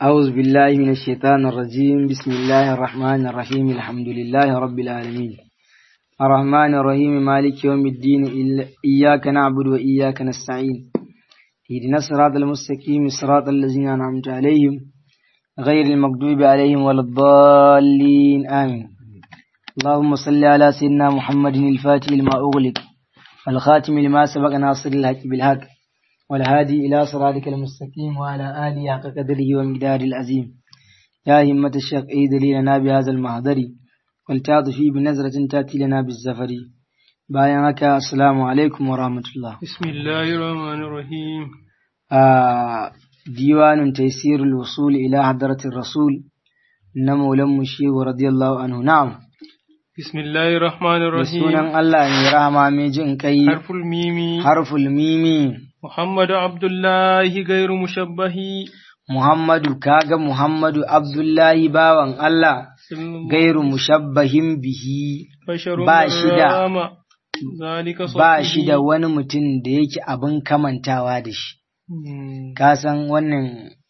أعوذ بالله من الشيطان الرجيم بسم الله الرحمن الرحيم الحمد لله رب العالمين الرحمن الرحيم مالك يوم الدين إياك نعبد وإياك نستعين اهدنا الصراط المستقيم صراط الذين أنعمت عليهم غير المغضوب عليهم ولا الضالين آمين اللهم صل على سيدنا محمد الفاتح لما أغلق والخاتم لما سبق ناصر الحق بالحق والهادي إلى صراطك المستقيم وعلى آله حق قدره ومقدار العظيم يا همة الشيخ إيد لنا بهذا المحضر والتعطفي بنظرة تأتي لنا بالزفر بايعك السلام عليكم ورحمة الله بسم الله الرحمن الرحيم آه ديوان تيسير الوصول إلى حضرة الرسول نمو لم الشيخ رضي الله عنه نعم بسم الله الرحمن الرحيم sunan Allah mai rahama mai jin kai حرف الميم harful mimi محمد عبد الله غير مشبه Muhammadu kaga Muhammadu Abdullahi bawan Allah gairu mushabbahin bihi بشر ba shi da- برام. ذلك ba صفه. shi da wani mutum da yake abin kamantawa da shi مم. ka san wannan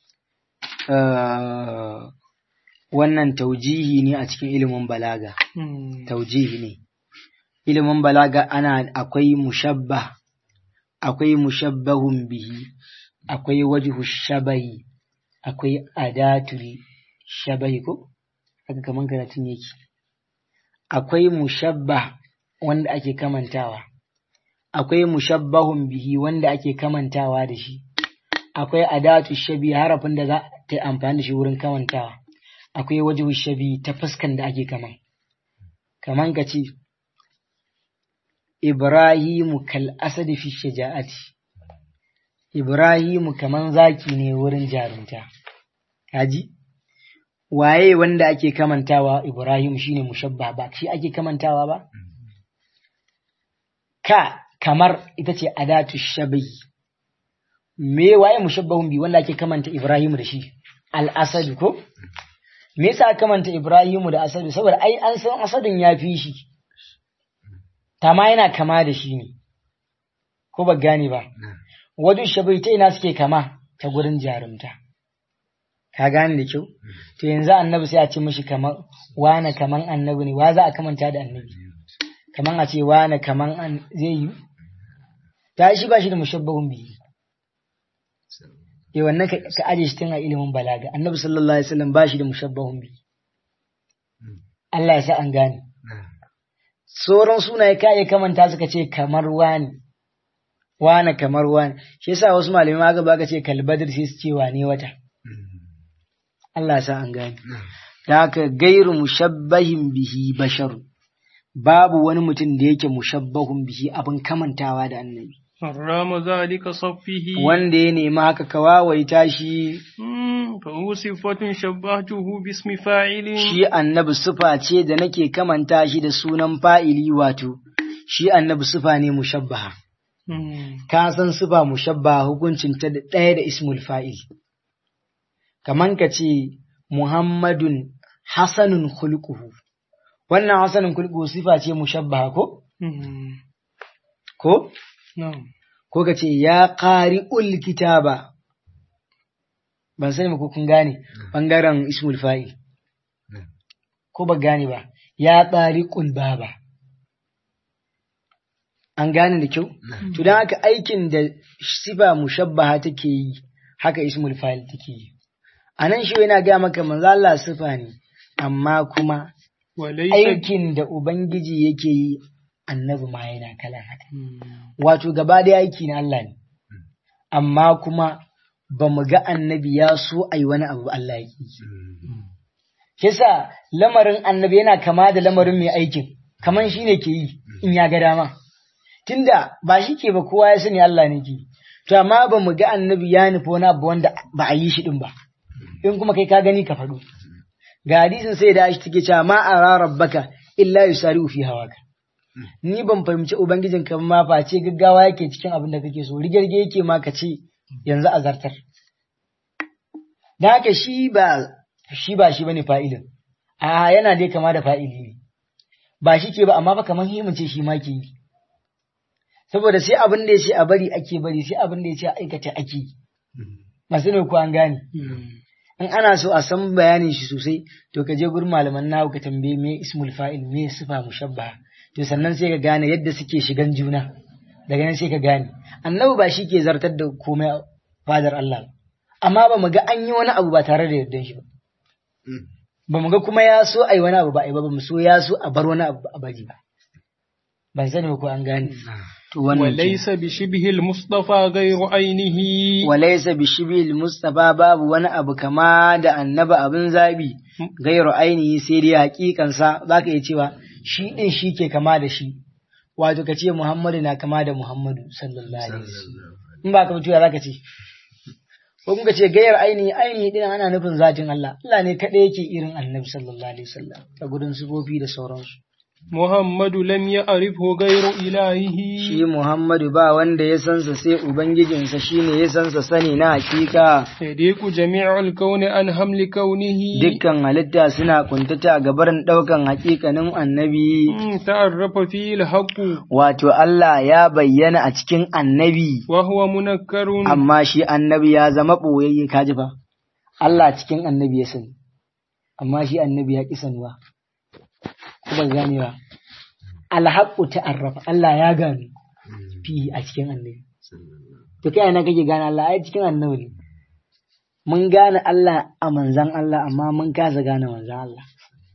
eh, wannan taujihi ne a cikin ilimin balaga مم. taujihi ne ilimin balaga ana akwai mushabbah akwai mushabbahun bihi akwai wajhu shabahi akwai adatul shabahi ko haka kaman karatun yake akwai mushabbah wanda ake kamantawa akwai mushabbahun bihi wanda ake kamantawa da shi akwai adatu shabi harafin da za ta yi amfani da shi wurin kamantawa akwai wajhu shabi ta fuskan da ake kaman kaman ka ce Ibrahimu kal asadi fi shaja'ati Ibrahimu kaman zaki ne wurin jarumta kaji waye wanda ake kamantawa Ibrahim shine mushabba ba shi ake kamantawa ba ka kamar ita ce adatu shabihi me waye mushabbahun bi wanda ake kamanta Ibrahimu da shi al asad ko me yasa aka kamanta Ibrahimu da asadu saboda ai an san asadin ya fi shi tama yana kama da shi ne, ko ba gane ba, wajen shabai ta ina suke kama ta gurin jarumta. Ka gane da kyau? To yanzu annabi sai a ce mishi kamar wane kaman annabi ne, wa za a kamanta da annabi? Kaman a ce wane kaman an zai yi? Ta shi ba shi da mushabbahun biyu. Eh wannan ka ka aje shi tun a ilimin balaga. Annabi sallallahu alaihi wasallam ba shi da mushabbahun biyu. Allah ya sa an gane. sauran sunaye ka iya kamanta suka ce kamar wani wane kamar wani shi yasa wasu malamai ma gaba ka ce kalbadar sai su ce wane wata Allah sa an gane da haka gairu mushabbahin bihi basharu babu wani mutum da yake mushabbahun bihi abin kamantawa da annabi حرام ذلك صفه wanda ya nemi haka ka wawaita shi مم. فهو صفة شبهته باسم فاعل shi annabi sufa ce da nake kamanta shi da sunan fa'ili wato shi annabi sufa ne mushabbaha مم. ka san sifa mushabba hukuncin ta da ɗaya da ismul fa'il. Kaman ka ce Muhammadun Hassanun khulquhu Wannan Hassanun khulquhu sifa ce mushabba ko? مم. Ko? نعم Ko ka ce ya ƙari kitaba Ban sani ba ko kun gane ɓangaren ismul fa'il. Ko ba gane ba, ya ƙari baba. An gane da kyau? To don haka aikin da sifa mushabbaha take yi, haka ismul fa'il take yi. A nan shi yana gaya maka manzo Allah sifa ne, amma kuma وليس aikin da Ubangiji yake yi annabi ma yana kala haka. مم. Wato gaba da aiki na Allah ne, amma kuma ba mu ga annabi ya so a yi wani abu Allah ya yi. Kisa lamarin annabi yana kama da lamarin mai aikin, kaman shi ne ke yi in ya ga dama. Tunda ba shi ke ba kowa ya sani Allah ne ke. To amma ba mu ga annabi ya nufi wani abu wanda ba a yi shi din ba. In kuma kai ka gani ka faɗo. Ga hadisin sai da shi take cewa ma ara rabbaka illa yusari'u fi hawaka. Ni ban fahimci ubangijin ka ma face gaggawa yake cikin abin da kake so, rigirge yake ma ka ce yanzu a zartar. Da haka shi ba shi ba shi bane fa'ilin. A yana dai kama da fa'ili ne. Ba shi ke ba amma ba kamar himin ce shi ma ke yi. Saboda sai abin da ya ce a bari ake bari sai abin da ya ce a aikata ake yi. Masu ne ko an gane. مم. in ana so a san bayanin shi sosai to ka je gurin malaman nahu ka tambaye me ismul fa'il me sifa mushabbaha to sannan sai ka gane yadda suke shigan juna daga nan sai ka gane annabi ba shi ke zartar da komai a fadar Allah ba amma ba mu ga an yi wani abu ba tare da yardan shi ba ba mu ga kuma ya so ai wani abu ba ai ba ba mu so ya so a bar wani abu a bari ba ban sani ba ko an gane to wannan ke. وليس بشبه المصطفى غير عينه walaisa bi shibil mustafa babu wani abu kama da annaba abin zabi gairu ainihi sai dai hakikansa zaka iya cewa shi din shi ke kama da shi wato ka ce muhammadu na kama da muhammadu sallallahu alaihi wasallam in ba ka mutuwa zaka ce ko kuma ka ce gairu ainihi ainihi din ana nufin zatin Allah Allah ne kadai yake irin annabi sallallahu alaihi wasallam a gudun sifofi da sauransu محمد لم يعرفه غير إلهه shi Muhammadu ba wanda ya sansa sai ubangijinsa shine ya sansa sani na hakika يليق جميع الكون عن حمل كونه dukkan halitta suna kuntata ga barin ɗaukan hakikanin annabi, مم، تعرف فيه الحق wato Allah ya bayyana a cikin annabi, وهو منكر amma shi annabi ya zama ɓoyayye kaji fa. Allah cikin annabi ya sani, amma shi annabi ya ƙi sanuwa. Kuma ganewa. Alhaƙu ta'arrafa, Allah ya gano fi a cikin annabi. To kai na kake gane Allah ai cikin annabi ne. Mun gane Allah a manzan Allah amma mun kasa gane manzan Allah.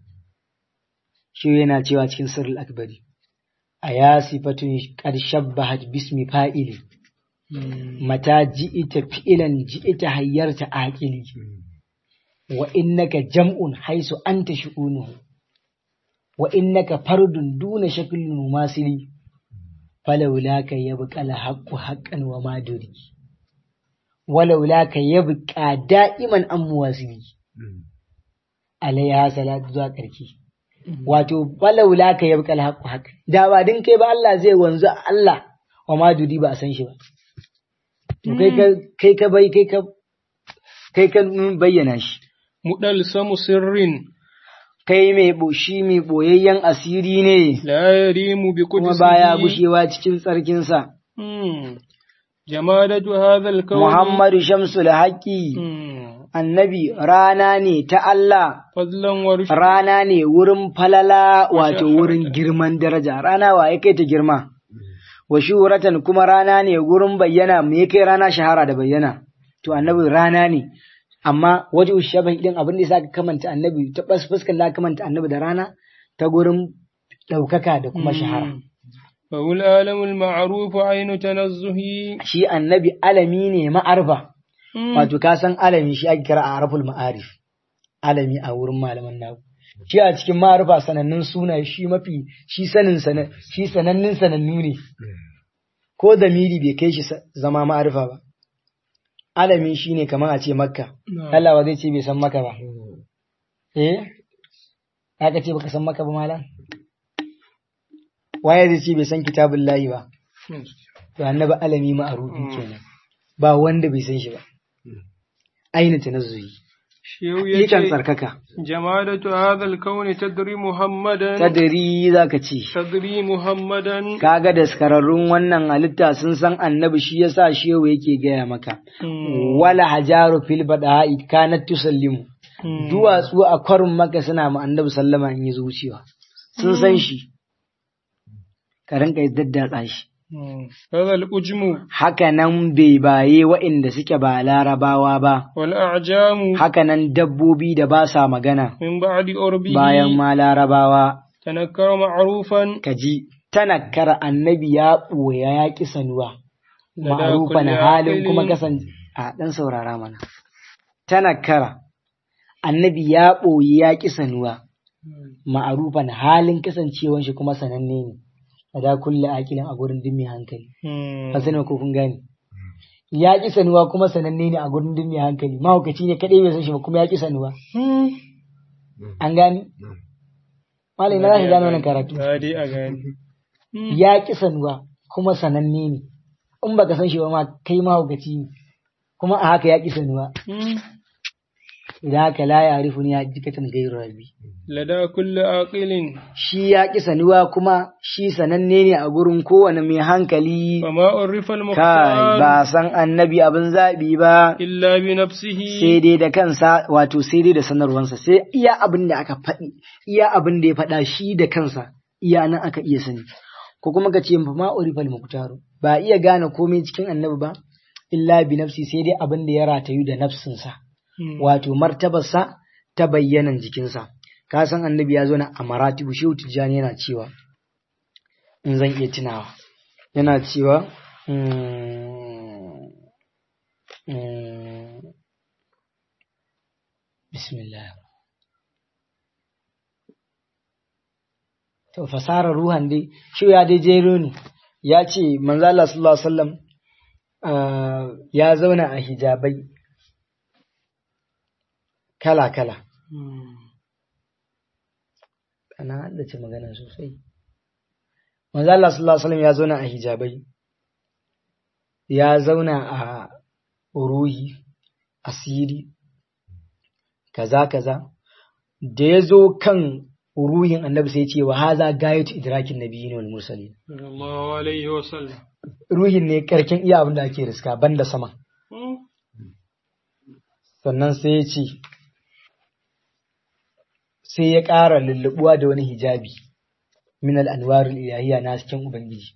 Shi yana cewa cikin sirrul akbari. A ya sifatun qad shabbahat bismi fa'ili. Mata ji'ita fi'ilan ji'ita hayyarta aqili. Wa innaka jam'un haisu anta shu'unuhu. Wa innaka fardun duna shaklin mumasili. فلولاك يبقى الحق حقا وما دري ولولاك يبقى دائما أمواسي عليها صلاة zuwa ƙarki wato falaulaka yabqa alhaqqu haqq da ba din kai ba Allah zai wanzu Allah wa ma dudi ba a san shi ba to kai ka kai ka bai kai ka kai ka bayyana shi مدلسم سر kai mai boshi mai boyayyen asiri ne لا يريم kuma بقدسه baya gushewa cikin tsarkinsa مم. جمادة هذا الكون Muhammadu Shamsul Haƙi مم. annabi rana ne ta Allah, فضلا ورشدا rana ne wurin falala wato wurin girman daraja, rana wa ya kai ta girma. Wa shuhuratan kuma rana ne wurin bayyana me ya kai rana shahara da bayyana. To annabi rana ne, amma waje ushaban idan abin da ya ka kamanta annabi ta bas fuskar da kamanta annabi da rana ta gurin ɗaukaka da kuma shahara. فهو العالم المعروف عين تنزه Shi annabi alami ne ma'arfa. Wato ka san alami shi ake kira a araful ma'arif. Alami a wurin malaman nagu. Shi a cikin ma'arifa sanannun suna shi mafi shi sanin sana shi sanannun sanannu ne. Ko da miri bai kai shi sa- zama ma'arifa ba. Alami shi ne kamar a ce makka. نعم. Allah ba zai ce bai san maka ba. Eh? Aka ce baka san maka ba malam? Waye zai ce bai san kitabun layi ba? To annabi alami ma'arufi kenan. Ba wanda bai san shi ba. Aina tanazzuhi. شيو Yakan يجي tsarkaka. جمادة هذا الكون تدري محمدا Tadiri zaka ce. تدري محمدا Kaga daskararrun wannan halitta sun san annabi shi yasa shehu yake gaya maka. مم. Wala hajaru fil bada'i kanat tusallimu. مم. Duwatsu a kwarin maka suna ma annabi sallama in yi zuciya. Sun san shi. Ka rinka daddatsa shi. مم. هذا الأجم Haka nan bai baye waɗanda suke ba larabawa ba. والأعجام Haka nan dabbobi da ba sa magana. من بعد أربه Bayan ma larabawa تنكر معروفا ka ji tanakkara annabi ya ɓoya ya ƙi sanuwa. لدى Ma'arufan كل halin kuma عاقل kasan a ɗan saurara mana. Tanakkara annabi ya ɓoyi ya ƙi sanuwa. Ma'arufan halin kasancewan shi kuma sananne ne. Lada kulle akilin a gurin duk mai hankali. مم. Ban sani ko kun gane. Ya ƙi sanuwa kuma sananne ne a gurin duk mai hankali. Mahaukaci ne kaɗai bai san shi ba kuma ya ƙi sanuwa. مم. An gane? Malam na za ka gane wannan karatu. هذه أغاني مم. ya ƙi sanuwa kuma sananne ne in baka san shi ba ma kai mahaukaci ne kuma a haka ya ƙi sanuwa مم. idan haka la ya arifu ni hakikatan gairu rabbi لدى كل عاقل shi ya ki sanuwa kuma shi sananne ne a gurin kowane mai hankali فما عرف kai المختار ba san annabi abin zaɓi ba إلا بنفسه sai dai da kansa wato sai dai da sanarwansa sai iya abin da aka faɗi iya abin da ya faɗa shi da kansa iya nan aka iya sani ko kuma ka ce ma urifal muktaru ba iya gane komai cikin annabi ba illa bi nafsi sai dai abin da ya ratayu da nafsinsa مم. wato martabarsa ta bayyanan jikinsa ka san annabi ya zo na a maratibu shehu tijjani yana cewa in zan iya tunawa yana cewa mm, mm, bismillah to fasarar ruhan dai shi ya dai jero ne ya ce manzo Allah sallallahu alaihi wasallam ah, ya zauna a hijabai kala kala مم. ana haddace magana sosai manzo Allah sallallahu alaihi wasallam ya zauna a hijabai ya zauna a ruhi asiri kaza kaza da ya zo kan ruhin annabi sai ya ce wa haza gayatu idrakin nabiyyin wal mursalin صلى الله عليه وسلم ruhin ne karkin iya abin da ake riska banda sama مم. sannan sai ya ce sai ya ƙara lullubuwa da wani hijabi min al'anwarul ilahiyya na cikin Ubangiji.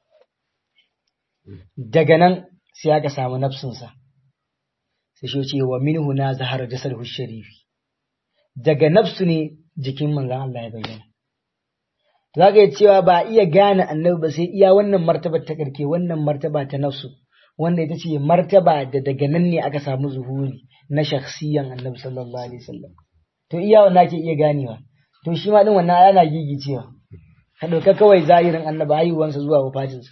Daga nan sai aka samu nafsinsa, sai shi ce wa minhu na zahara jasar sharifi. Daga nafsu ne jikin manzan Allah ya bayyana. Za ka yi cewa ba a iya gane annabi ba sai iya wannan martaba ta ƙarke wannan martaba ta nafsu, wanda ita ce martaba da daga nan ne aka samu zuhuri na shakhsiyan annabi sallallahu alaihi wasallam. To iya wannan ake iya ganewa. To shi ma din wannan ana gigicewa. Ka ɗauka kawai zahirin annabi haihuwansa zuwa wafatinsa.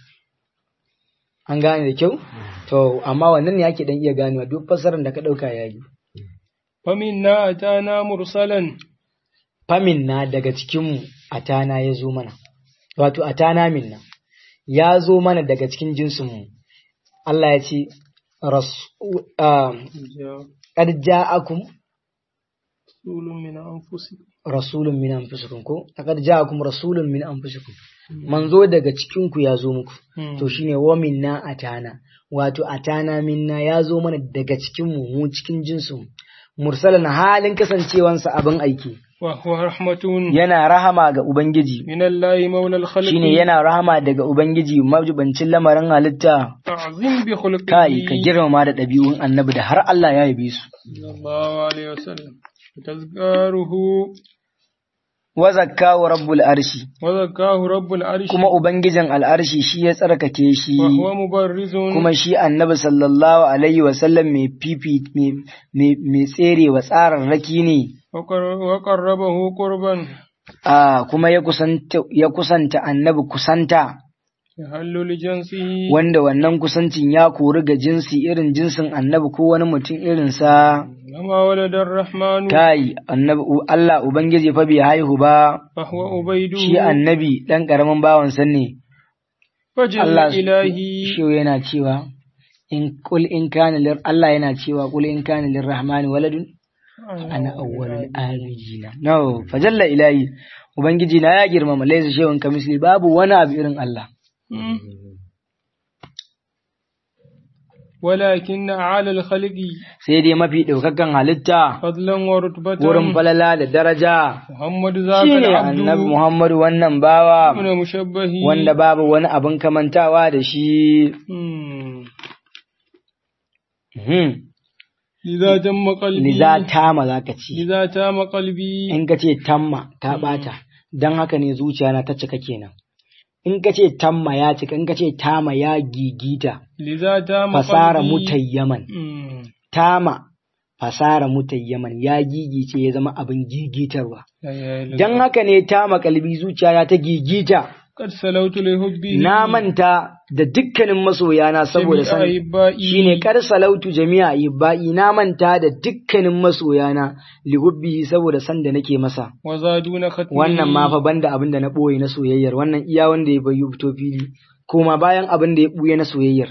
An gane da kyau? To amma wannan ne ake dan iya ganewa duk fassarar da ka ɗauka ya yi. فمنا أتانا مرسلا Famin na daga cikinmu a tana ya zo mana. Wato a tana minna. Ya zo mana daga cikin jinsinmu. Allah ya ce, Rasu- ah, جاء Qad ja'akum رسول من أنفسكم rasulun min anfusikum ko laqad ja'akum rasulun min anfusikum manzo daga cikin ku ya zo muku مم. to shine wa minna atana wato atana minna ya zo mana daga cikin mu mu cikin jinsin mursalan halin kasancewansa abin aiki وهو رحمة yana rahama ga ubangiji من الله مولى الخلق shine yana rahama daga ubangiji majibancin lamarin halitta تعظيم بخلقه kai ka girmama da ɗabi'un annabi da har Allah ya yabe su صلى الله عليه وسلم وتذكاره wa zakkahu rabbul arshi وذكاه رب العرش kuma ubangijin al'arshi shi ya tsarkake shi وهو مبرز kuma shi annabi sallallahu alaihi wasallam mai fifi mai- mai mai tsere wa tsararraki ne وقر- وقربه قربا a kuma ya kusanta ya kusanta annabi kusanta يحل لجنسه wanda wannan kusancin ya kori ga jinsi irin jinsin annabi ko wani mutum irinsa وما ولد الرحمن kai annabi Allah ubangiji fa bai haihu ba فهو أبيده shi annabi dan karamin bawansa ne فجل Allah إلهي shi yana cewa in kul in kana lir Allah yana cewa kul in kana lirrahmani waladun ana awwalul abidina no fajalla ilahi ubangiji na ya girmama laysa shay'un kamisli babu wani abu irin Allah مم. ولكن أعلى الخلق sai dai mafi daukakan halitta فضلا ورتبة wurin falala da daraja محمد ذاك shine العبد annabi Muhammadu wannan bawa من مشبه wanda babu wani abin kamantawa da shi مم. Mhm. لذا تم قلبي liza tama zaka ci لذا تام قلبي in ka ce tamma ta bata dan haka ne zuciya na ta cika kenan in ka ce tamma ya cika in ka ce tama ya gigita لذا تام fasara قلبي mutayyaman مم. tama fasara mutayyaman ya gigice ya zama abin gigitarwa لا إله إلا dan الله. haka ne tama kalbi zuciya ta gigita قد سلوت لحبه na manta da dukkanin masoyana saboda جميع san أحبائي shine kar salautu jami'a ibba'i na manta da dukkanin masoyana li hubbihi saboda san da nake masa وزادون ختمه wannan ma fa banda abin da na boye na soyayyar wannan iya wanda ya bayu fito fili kuma bayan abin da ya buye na soyayyar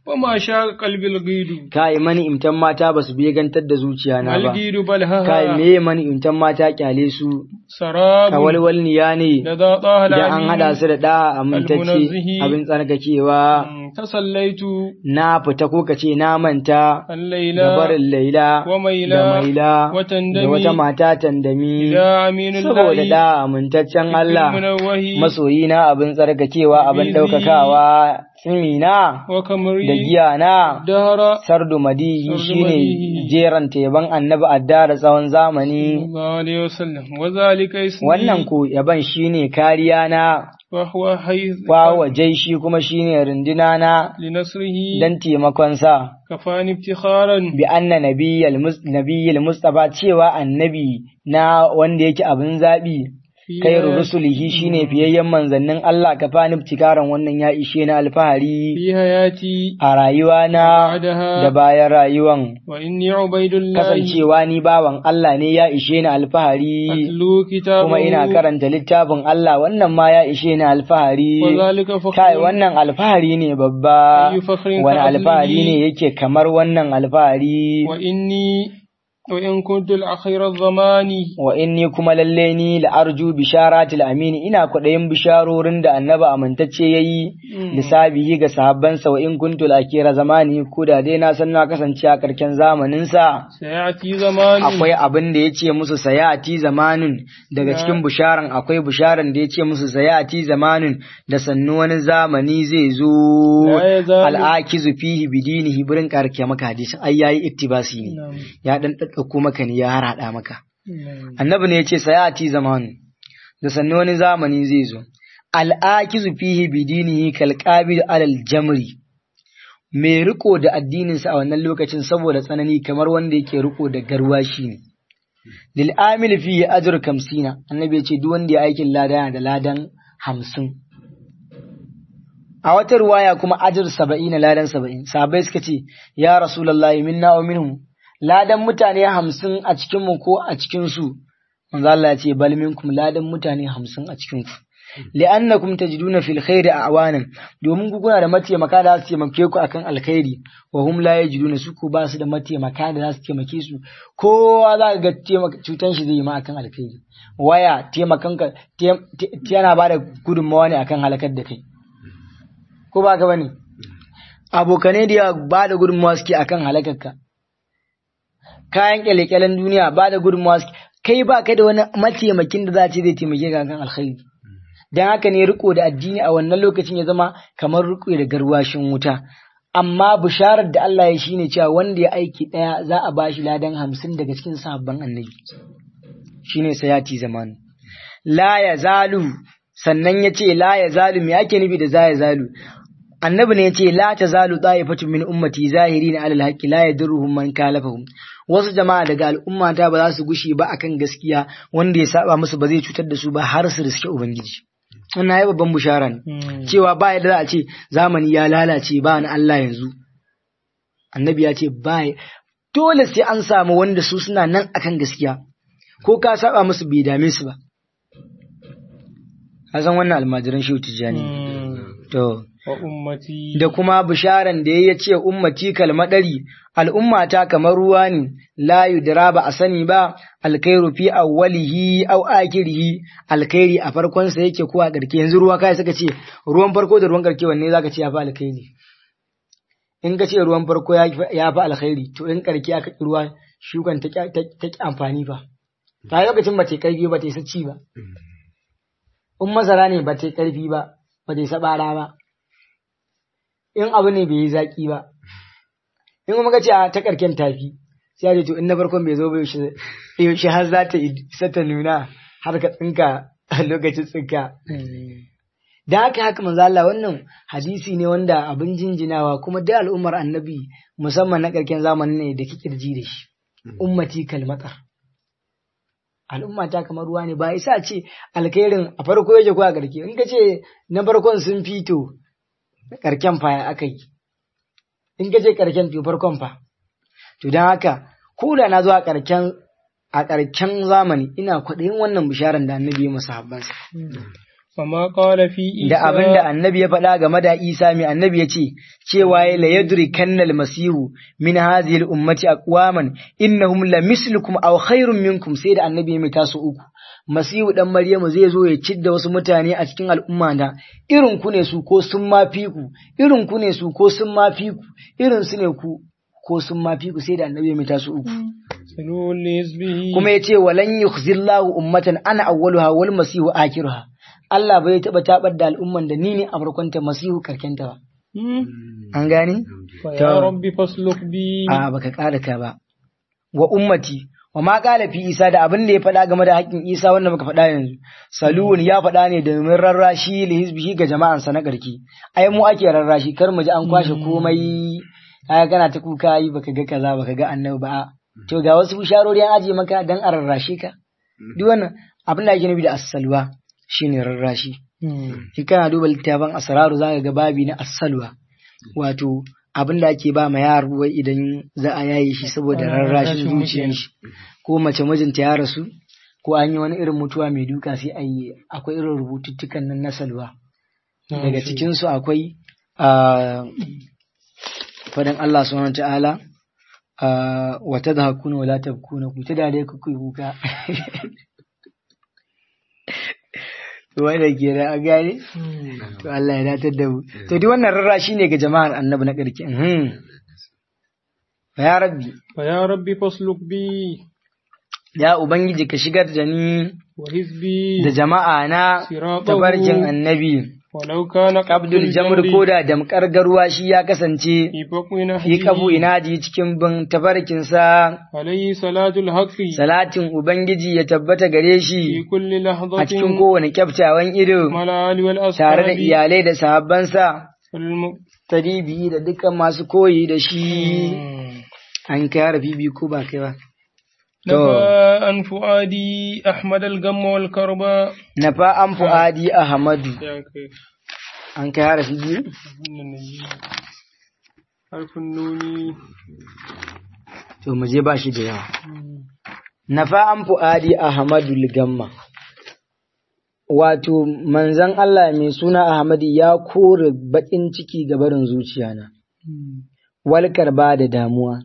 وما شاء قلب الغيد kai mani imtan mata basu begantar da zuciya na ba الغيد بلها kai me mani imtan mata kyale su سراب kawalwalniya ne لذا طه idan an hada الأمين su da da amintacce Almunazzihi. abin tsarkakewa تصليت na fita ko kace na manta الليل da barin laila وميلا da maila da وتندمي wata mata tandami إلى أمين saboda الله da amintaccen Allah المنوه masoyina abin tsarkakewa abin Bizi. ɗaukakawa tsimina da وكمري giya na دهر sardu madihi Sardu shine madihi. jeran teban annabi adda da tsawon zamani الله عليه وسلم وذلك اسمي wannan ku yaban shine kariya na وهو حيث wawa jaishi kuma shine runduna na لنصره dan taimakon sa كفاني افتخارا bi anna nabiyyal mus nabiyyal mustafa cewa annabi na wanda yake abin zabi في kairu rusulihi shine fiyayyen manzannin Allah ka fani tikaran wannan ya ishe na alfahari في حياتي a rayuwa na بعدها da bayan rayuwan وإني عبيد الله kasancewa ni bawan Allah ne ya ishe ni alfahari أتلو كتابه kuma ina karanta littafin Allah wannan ma ya ishe ni alfahari وذلك kai فخر wannan alfahari ne babba أي فخر wani كأصله. alfahari ne yake kamar wannan alfahari وإني وإن كنت الأخير الزمان wa inni kuma lalle ni la'arju bisharatil amini ina kwaɗayin bisharorin da annaba amintacce yayi lissabihi ga sahabbansa wa in kuntu lakira zamani ko da dai na san na kasance a karken zamanin sa سيأتي زمان akwai abin da yace musu sayati zamanin daga cikin bisharan akwai bisharan da yace musu sayati zamanin da sannu wani zamani zai zo La yazalu- al'akizu fihi bidinihi burin karke maka hadisin ai yayi iktibasi ne نعم. ya dan daddauko maka ne ya harada maka نعم. annabi ne ya ce sayati zamanu da sannu wani zamani zai zo al'akizu fihi bidinihi kalqabil alal jamri mai riko da addininsa a wannan lokacin saboda tsanani kamar wanda yake riko da garwashi ne lil amil fihi ajr kamsina annabi ya ce duk wanda ya aikin lada yana da ladan hamsin a wata ruwaya kuma ajr saba'in ladan saba'in sahabbai suka ce ya rasulullahi minna wa minhum ladan mutane hamsin a cikinmu ko a cikinsu manzo Allah ya ce bal minkum ladan mutane hamsin a cikinku li'annakum tajiduna fil khairi awanan domin ku kuna da mataimaka da za su taimake ku akan alkhairi wa hum la yajiduna su ku ba su da mataimaka da za su taimake su kowa za ka ga taimaka cutan shi zai yi ma akan alkhairi waya taimakan ka tem- te- yana ba da gudunmawa ne akan halakar da kai ko ba ka bane abokanai da yawa ba da gudunmawa suke akan halakar ka kayan kyale-kyalen duniya ba da gudunmawa suke kai ba kai da wani mataimakin da za a ce zai taimake ka kan alkhairi dan haka ne riko da addini a wannan lokacin ya zama kamar riko da garwashin wuta amma bisharar da Allah ya shine cewa wanda ya aiki daya za a bashi ladan hamsin daga cikin sahabban annabi shine sayati zamanu la ya zalu sannan ya ce la ya zalu me ake nufi da za ya zalu annabi ne ya ce la ta zalu ta'ifatu min ummati zahirina alal haqqi la yadurruhum man kalafahum wasu jama'a daga al'ummata ba za su gushi ba akan gaskiya wanda ya saba musu ba zai cutar da su ba har su riske ubangiji wannan ya babban bushara ne cewa ba yadda za a ce zamani ya lalace ba na Allah yanzu annabi ya ce ba dole sai an samu wanda su suna nan akan gaskiya ko ka saba musu bai dame su ba a san wannan almajiran shehu tijjani to wa ummati da kuma bisharan da ya ce ummati kalmadari al'ummata kamar ruwa ne la yudra ba a sani ba alkhairu fi awwalihi aw akhirihi alkhairi a farkon sa yake ko a karke yanzu ruwa kai suka ce ruwan farko da ruwan karke wanne zaka ce ya fi alkhairi in ka ce ruwan farko ya fi ya fi alkhairi to in karke aka ki ruwa shukan ta ta ta ki amfani ba ta lokacin ba ta yi karfi ba ta yi sacci ba in masara ne ba ta yi karfi ba ba ta yi sabara ba in abu ne bai yi zaƙi ba in kuma ka ce a ta ƙarken tafi sai a ce to in na farkon bai zo ba yaushe yaushe har za ta isa ta nuna har ka tsinka a lokacin tsinka da haka haka manzo Allah wannan hadisi ne wanda abin jinjinawa kuma da al'ummar annabi musamman na ƙarken zamanin ne da kikirji da shi ummati kalmatar al'umma ta kamar ruwa ne ba isa ce alkhairin a farko yake ko a ƙarke in ka ce na farkon sun fito karken fa ya aka yi in ka je karken to farkon fa to don haka ko da na zo a karken a karken zamani ina kwaɗayin wannan bisharar da annabi ya masa habbansa وما قال في عيسى da abin da annabi ya faɗa game da Isa mai annabi ya ce cewa ya la yadri kannal masihu min hadhihi al ummati aqwaman innahum la mislukum aw khairun minkum sai da annabi ya mai tasu uku masihu dan maryamu zai zo ya cidda wasu mutane a cikin al'umma da irin ku ne su ko sun ma fi ku irin ku ne su ko sun ma fi ku irin su ne ku ko sun ma fi ku sai da annabi ya mai tasu uku سلول لحزبه kuma ya ce walan yukhzillahu ummatan ana awwaluha wal masihu akhiruha Allah bai taba tabar da al'umman da ni ne a farkonta masihu karkenta ba مم. an gane فيا رب فاسلك بي a baka ƙara ka ba wa ummati wa ma qala fi isa da abin da ya faɗa game da haƙƙin isa wanda muka faɗa yanzu salun ya faɗa ne domin rarrashi li hizbihi ga jama'ansa na ƙarki ai mu ake rarrashi kar mu ji an kwashe komai kaga kana ta kuka yi baka ga kaza baka ga annabi ba to ga wasu bisharori an aje maka dan a rarrashe ka duk wannan abin da ake nufi da as-salwa shine rarrashi مم. in kana duba littafin asraru zaka ga babi na as-salwa wato abin da ake ba ma yaro wai idan za a yaye shi saboda Ah, rarrashin rarrashin zuciyar shi ko mace mijinta ya rasu ko an yi wani irin mutuwa mai duka sai a yi akwai irin rubututtukan nan na salwa daga cikin su akwai a fadan Allah subhanahu wa ta'ala a wa tadhakuna wa la tabkuna ku ta dare ku kuyi kuka wanda ke da a gane to Allah ya datar da mu to duk wannan rarrashi ne ga jama'ar annabi na ƙarki mhm ya rabbi فيا رب فاسلك بي ya ubangiji ka shigar da ni وحزبي da jama'a na صراطه tabarkin annabi ولو كان Abdul Jamr ko da damkar garuwa shi ya kasance في بقونا fi kafu inaji cikin bin tabarkinsa عليه صلاة الحق salatin ubangiji ya tabbata gare في shi كل a لحظة cikin kowane kyaftawan ido مع الآل والأصحاب tare da iyalai da sahabbansa والم- taribi da dukkan masu koyi da shi an kai harafi biyu ko ba kai ba to نفى عن فؤادي أحمد الغم والكرباء nafa an fu'adi ahmadu يا كيف an kai harafi biyu حرف النون to mu je ba shi da yawa nafa an fu'adi ahmadu ligamma wato manzon Allah mai suna Ahmadu ya kore baƙin ciki ga barin zuciyana walkar ba da damuwa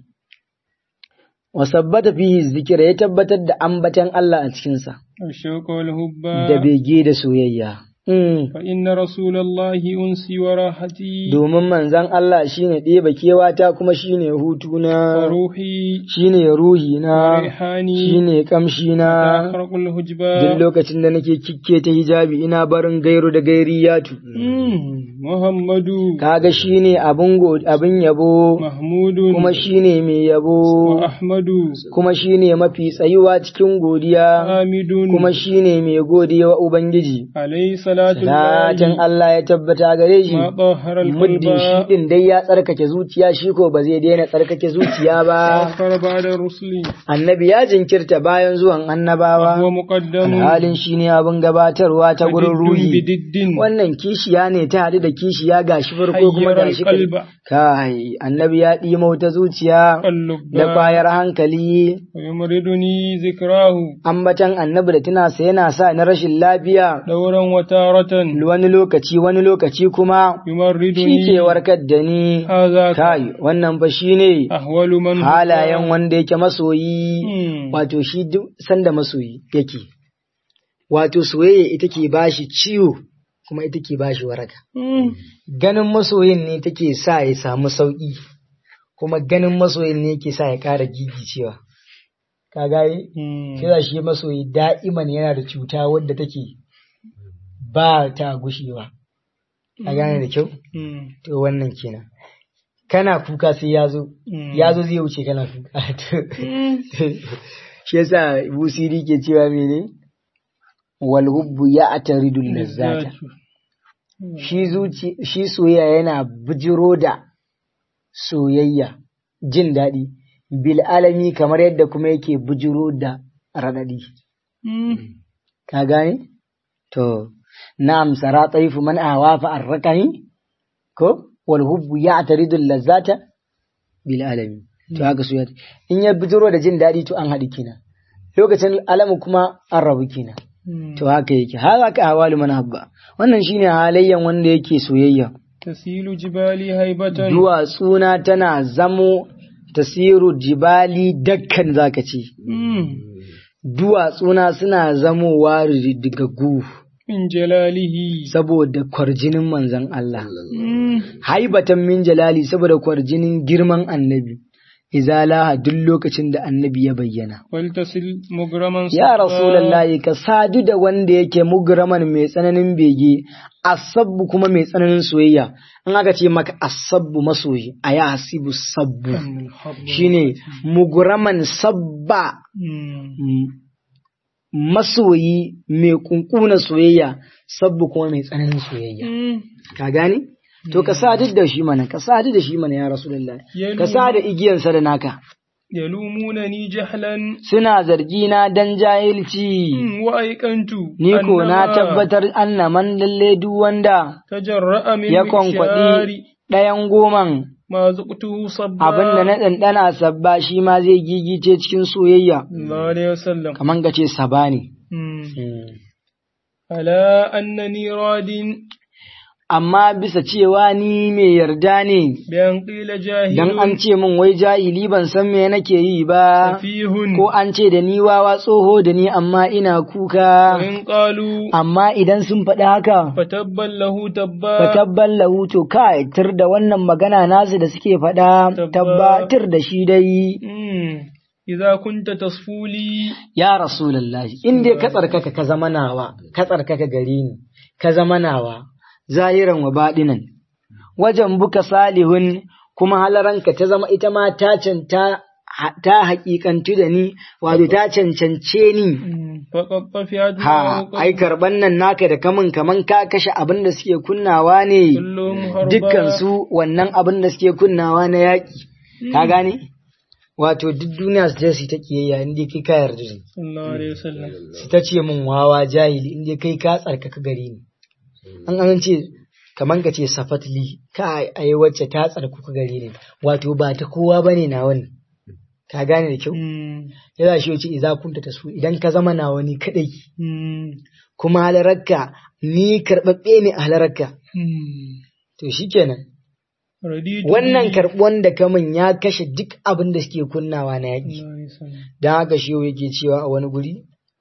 wa sabbata fihi zikira ya tabbatar da ambatan Allah a cikinsa الشوق والهبة da bege da soyayya Mm. فإن رسول الله أنسي وراحتي domin manzon Allah shine ɗeba kewata kuma shine hutuna وروحي shine ruhina وريحاني shine kamshina أخرق duk الهجبة lokacin da nake kikke ta hijabi ina barin gairu da gairiyatu مم. محمد kaga shine abin go- abin yabo محمود kuma shine mai yabo وأحمد kuma shine mafi tsayuwa cikin godiya حامد kuma shine mai godiya wa ubangiji عليه صلاة Salatin الله Allah ya tabbata gare shi ما طهر القلب muddin shi din dai ya tsarkake zuciya shi ko ba zai daina tsarkake zuciya ba وأخر بعد الرسل annabi ya jinkirta bayan zuwan وهو annabawa مقدم alhalin shi ne abin gabatarwa ta gurin وضد ruhi بدد wannan kishiya ne ta haɗu da kishiya gashi farko kuma حير gashi القلب kai annabi ya ɗima wata zuciya قلب da kwayar hankali ويمرضني ذكراه ambatan annabi da tunasa yana sa na rashin lafiya دورا وتارة wani lokaci wani lokaci kuma shi يمرضني ke warkar da ni هذا kai wannan fa shine أهول من هو halayen wanda yake masoyi مم. wato shi duk sanda masoyi yake wato soyayya ita ke bashi ciwo kuma ita ke bashi waraka مم. ganin masoyin ne take sa ya samu sauki kuma ganin masoyin ne yake sa ya ƙara gigicewa ka gaye مم. kira shi masoyi da'iman yana da cuta wadda take ba ta gushewa a gane da kyau مم. to wannan kenan kana kuka sai ya zo Mm. ya zo zai wuce kana kuka مم. shi yasa busiri ke cewa mene wal hubbu ya ataridu lazzata shi zuci shi soyayya yana bijiro da soyayya jin daɗi bil alami kamar yadda kuma yake bijiro da raɗaɗi مم. ka gane to na'am sara taifu man ahwa fa arrakani ko wal hubbu ya ataridu lazzata bil alami to haka soyayya in ya bijiro da jin daɗi to an haɗi kina lokacin alamu kuma an rabu kina to haka yake haka ka hawalu man habba wannan shine halayyan wanda yake soyayya تسيل جبالي هيبة duwatsuna tana zamo tasiru jibali dakkan zaka ce مم. duwatsuna suna zamowa riddigaggu من جلاله saboda kwarjinin manzon Allah مم. haibatan min jalali saboda kwarjinin girman annabi izalaha duk lokacin da annabi ya bayyana ولتصل مغرما ya صفا. rasulullahi ka sadu da wanda yake mugraman mai tsananin bege asabbu kuma mai tsananin soyayya in aka ce maka asabbu masoyi a ya hasibu sabbu من الحب shine mugraman sabba مم. m- masoyi mai kunkuna soyayya sabbu kuma mai tsananin soyayya مم. ka gane to ka sadu da shi mana ka sadu da shi mana ya rasulullahi Yalu- ka sa da igiyansa da naka يلومونني جهلا suna zargi na dan jahilci مم. وأيقنت ni ko na أنما tabbatar annaman lalle duk wanda تجرأ من ya مكشار kwankwaɗi ɗayan goman ما ذقته صبا abin da na ɗanɗana sabba shi ma zai gigice cikin soyayya الله عليه وسلم kaman ka ce saba ne مم. ألا أنني راد amma bisa cewa ni mai yarda ne بأن قيل جاهل dan an ce min wai jahili ban san me nake yi ba سفيه ko an ce da ni wawa tsoho da ni amma ina kuka وإن قالوا amma idan sun faɗi haka فتبا له تبا fatabban lahu to kai tir da wannan magana nasu da suke faɗa Tabba. tabbatar da shi dai مم. إذا كنت تصفولي ya rasulullahi in dai ka tsarkaka ka zama nawa ka tsarkaka gare ni ka zama nawa zahiran wa baɗinan wajen buka salihun kuma halaranka ta zama ita ma ta canta ta haƙiƙantu da ni wato ta cancance ni مم. فقد طفئت ha معه ai karban nan naka da kamun kaman ka kashe abin da suke kunnawa ne كلهم هربا dukkan su wannan abin da suke kunnawa na yaƙi ka gane wato duk duniya su je su yi ta kiyayya in dai kai ka yarda da ni صلى الله عليه وسلم su ta ce min wawa jahili in dai kai ka tsarkaka gare ni an an ce kaman ka ce safatli ka ai wacce ta tsarkaka gare ni wato ba ta kowa bane na wani ka gane da kyau مم. yana shi yace idza kunta tasu idan ka zama na wani kadai مم. kuma halararka ni karɓaɓɓe ne a halararka مم. to shikenan رديت wannan به. karɓuwan da kamun ya kashe duk abin da suke kunnawa na yaƙi صلى الله عليه وسلم. don haka shi yake cewa a wani guri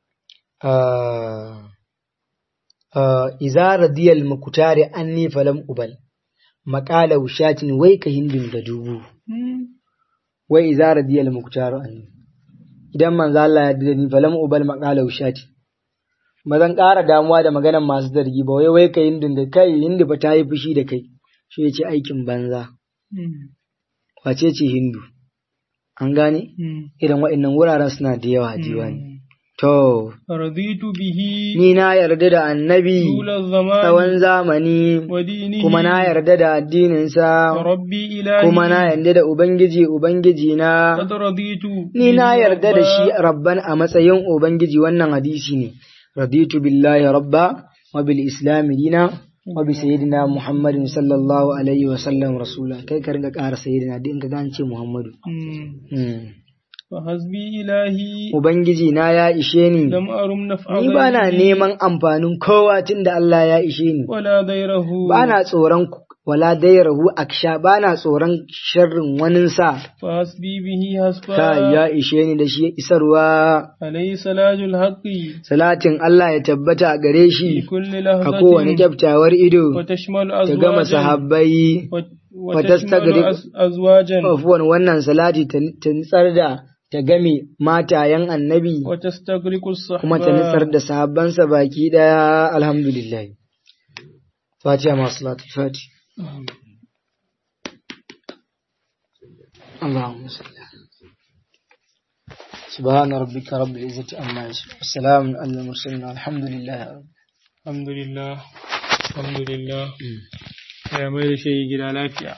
ah, ah, iza radiyal mukutare anni falam ubal maƙala wushatin wai ka hindin da dubu مم. wai iza radiyal mukutare anni idan manzo Allah ya da ni falam ubal maƙala wushatin ba zan ƙara damuwa da maganan masu zargi ba wai wai ka hindin da kai hindi ba ta yi fushi da kai shi ya ce aikin banza مم. wace ce hindu an gane مم. irin waɗannan wuraren suna da yawa a diwani مم. to رضيت به ni na yarda da annabi طول الزمان tsawon zamani ودينه kuma na yarda da addininsa وربي إلهي kuma na yarda da ubangiji ubangiji na قد رضيت ni na به yarda da shi ربا. rabban a matsayin ubangiji wannan hadisi ne raditu billahi rabba wa bil islam dina wa bi sayyidina muhammadin sallallahu alaihi wa sallam rasula kai ka ringa ƙara sayyidina duk in ka gane ce muhammadu مم. Hmm. فحسبي إلهي ubangiji na ya ishe ni لم أرم نفع ni ba na غيره neman amfanin kowa tun da Allah ya ishe ni ولا ضيره ba na tsoron wala dairahu aksha ba na tsoron sharrin waninsa فحسبي به ka حسبا ya ishe ni da shi isarwa عليه صلاة الحق salatin Allah ya tabbata a gare في shi كل a kowane لحظة kyaftawar ido وتشمل ta gama أزواجا sahabbai وت- وتستغرق- وتشمل أز- أزواجا afuwan wannan salati ta ta nitsar da ta game matayen annabi وتستغرق kuma ta nitsar الصحبة da sahabbansa baki daya alhamdulillah fatiha masu salatu fati اللهم صل على سبحان ربك رب العزة عما يصفون والسلام على المرسلين الحمد لله رب الحمد لله الحمد لله يا mai da shi gida lafiya